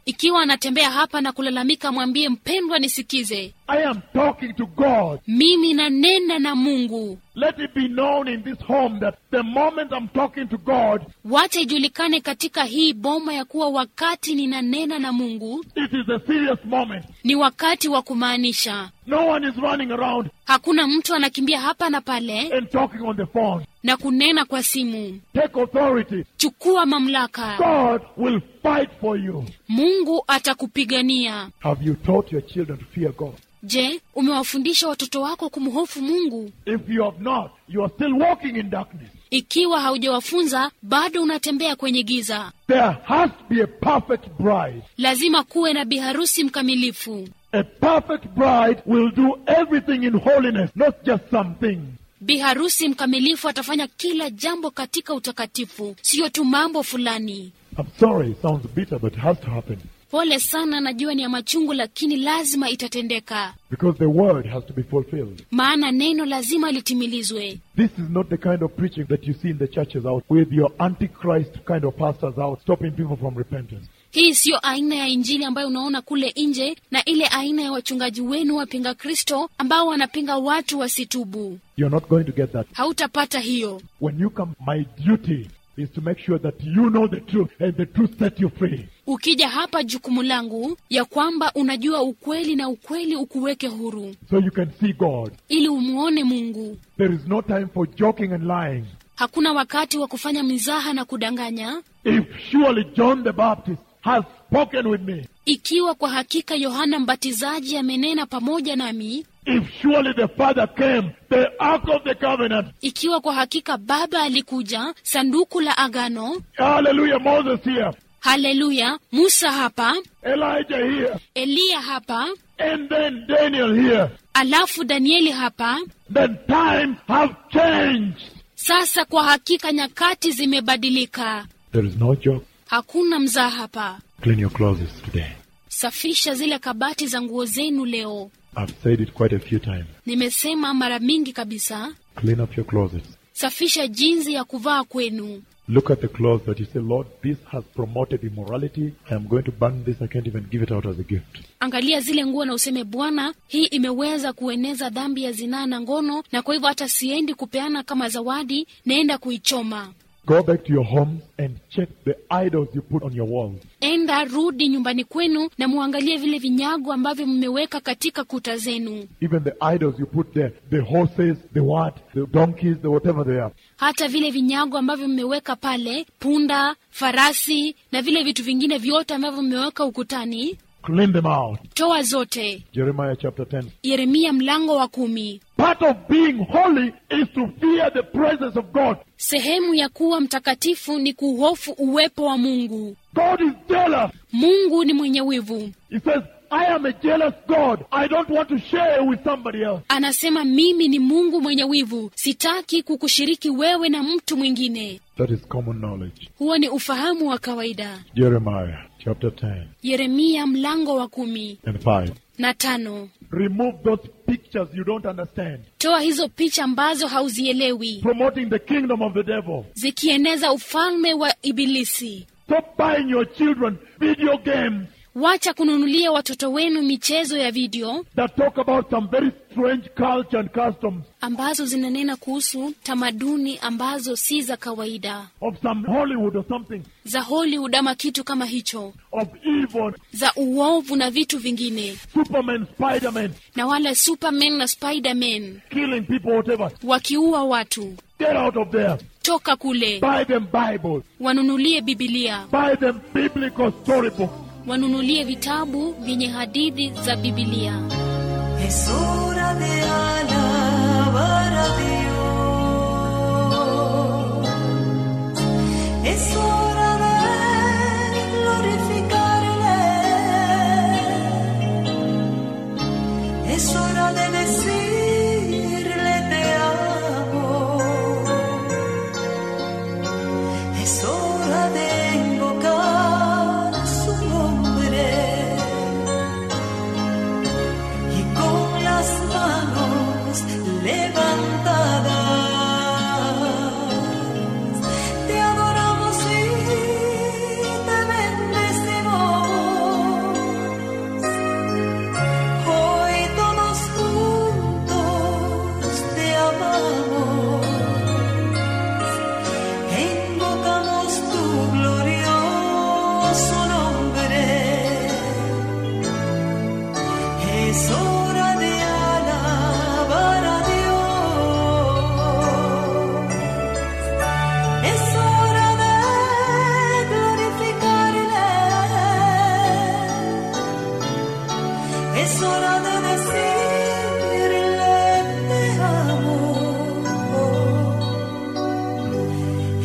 Speaker 3: ikiwa anatembea hapa na kulalamika mwambie mpendwa nisikize
Speaker 2: I am talking to God.
Speaker 3: mimi nanena na mungu
Speaker 2: Let it be known in this home that the moment I'm talking to God,
Speaker 3: wacha ijulikane katika hii boma ya kuwa wakati ninanena na mungu
Speaker 2: it is a serious moment.
Speaker 3: ni wakati wa kumaanisha
Speaker 2: No one is running around
Speaker 3: hakuna mtu anakimbia hapa na pale
Speaker 2: and talking on the phone.
Speaker 3: na kunena kwa simu
Speaker 2: Take authority.
Speaker 3: chukua mamlaka
Speaker 2: God will fight for you.
Speaker 3: mungu atakupigania
Speaker 2: Have you taught your children to fear God?
Speaker 3: je umewafundisha watoto wako kumhofu mungu
Speaker 2: If you have not, you are still walking in darkness.
Speaker 3: ikiwa haujawafunza bado unatembea kwenye giza
Speaker 2: There has to be a perfect bride.
Speaker 3: lazima kuwe na biharusi mkamilifu
Speaker 2: A perfect bride will do everything in holiness, not just some things.
Speaker 3: biharusi mkamilifu atafanya kila jambo katika utakatifu siyo tu mambo fulani
Speaker 2: I'm sorry, it sounds bitter, but it has to happen.
Speaker 3: pole sana najua ni ya machungu lakini lazima itatendeka
Speaker 2: Because the word has to be fulfilled.
Speaker 3: maana neno lazima litimilizwe
Speaker 2: This is not the kind of preaching that you see in the churches out with your antichrist kind of pastors out stopping people from repentance.
Speaker 3: hii siyo aina ya injili ambayo unaona kule nje na ile aina ya wachungaji wenu wapinga kristo ambao wanapinga watu wasitubu
Speaker 2: You're not going to get that.
Speaker 3: hautapata hiyo
Speaker 2: When you come, my duty is to make sure that you know the truth and the truth set you free.
Speaker 3: ukija hapa jukumu langu ya kwamba unajua ukweli na ukweli ukuweke huru
Speaker 2: So you can see God.
Speaker 3: ili umuone mungu
Speaker 2: There is no time for joking and lying.
Speaker 3: hakuna wakati wa kufanya mizaha na kudanganya
Speaker 2: If surely John the Baptist has spoken with me,
Speaker 3: ikiwa kwa hakika yohana mbatizaji amenena pamoja nami
Speaker 2: if surely the Father came, the Ark of the Covenant,
Speaker 3: ikiwa kwa hakika baba alikuja sanduku la agano
Speaker 2: hallelujah, Moses here,
Speaker 3: haleluya musa hapa
Speaker 2: Elijah here,
Speaker 3: eliya hapa
Speaker 2: and then Daniel here,
Speaker 3: alafu danieli hapa
Speaker 2: then times have changed.
Speaker 3: sasa kwa hakika nyakati zimebadilika
Speaker 2: There is no joke.
Speaker 3: hakuna mzaa hapa
Speaker 2: Clean your closets today.
Speaker 3: safisha zile kabati za nguo zenu leo
Speaker 2: I've said it quite a few times.
Speaker 3: nimesema mara mingi kabisa
Speaker 2: Clean up your closets.
Speaker 3: safisha jinsi ya kuvaa kwenu
Speaker 2: Look at the clothes that you say, Lord, this has promoted immorality. I am going to burn this. I can't even give it out as a gift.
Speaker 3: angalia zile nguo na useme bwana hii imeweza kueneza dhambi ya zinaa na ngono na kwa hivyo hata siendi kupeana kama zawadi naenda kuichoma
Speaker 2: Go back to your homes and check the idols you put on your walls.
Speaker 3: enda rudi nyumbani kwenu na muangalie vile vinyago ambavyo mmeweka katika kuta zenu
Speaker 2: Even the idols you put there, the horses, the what, the donkeys, the whatever they are.
Speaker 3: hata vile vinyago ambavyo mmeweka pale punda farasi na vile vitu vingine vyote ambavyo mmeweka ukutani
Speaker 2: Clean them out.
Speaker 3: toa zote
Speaker 2: Jeremiah chapter 10.
Speaker 3: yeremia mlango wa kumi
Speaker 2: Part of being holy is to fear the presence of God.
Speaker 3: sehemu ya kuwa mtakatifu ni kuhofu uwepo wa mungu
Speaker 2: God is jealous.
Speaker 3: mungu ni mwenye wivu
Speaker 2: He says, I am a jealous God. I don't want to share with somebody else.
Speaker 3: anasema mimi ni mungu mwenye wivu sitaki kukushiriki wewe na mtu mwingine
Speaker 2: That is common knowledge.
Speaker 3: huo ni ufahamu wa kawaida
Speaker 2: Jeremiah chapter 10
Speaker 3: yeremia mlango wa kumi
Speaker 2: and 5.
Speaker 3: na tano
Speaker 2: Remove those pictures you don't understand.
Speaker 3: toa hizo picha ambazo hauzielewi
Speaker 2: Promoting the kingdom of the devil.
Speaker 3: zikieneza ufalme wa ibilisi
Speaker 2: Stop buying your children video games
Speaker 3: wacha kununulia watoto wenu michezo ya video
Speaker 2: that talk about some very strange culture and customs
Speaker 3: ambazo zinanena kuhusu tamaduni ambazo si za kawaida
Speaker 2: of some Hollywood or something,
Speaker 3: za hollywood ama kitu kama hicho
Speaker 2: of evil,
Speaker 3: za uovu na vitu vingine
Speaker 2: Superman, Spider-Man,
Speaker 3: na wala superman na spiderman
Speaker 2: killing people, whatever.
Speaker 3: wakiua watu
Speaker 2: Get out of there.
Speaker 3: toka kule
Speaker 2: Buy them Bibles.
Speaker 3: wanunulie bibilia
Speaker 2: Buy them biblical storybooks.
Speaker 3: wanunulie vitabu vyenye hadithi za bibilia
Speaker 1: Es hora de alabar a Dios. Es hora de glorificarle. Es hora de decirle te amo. Es hora de invocar su nombre y con las manos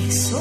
Speaker 1: soy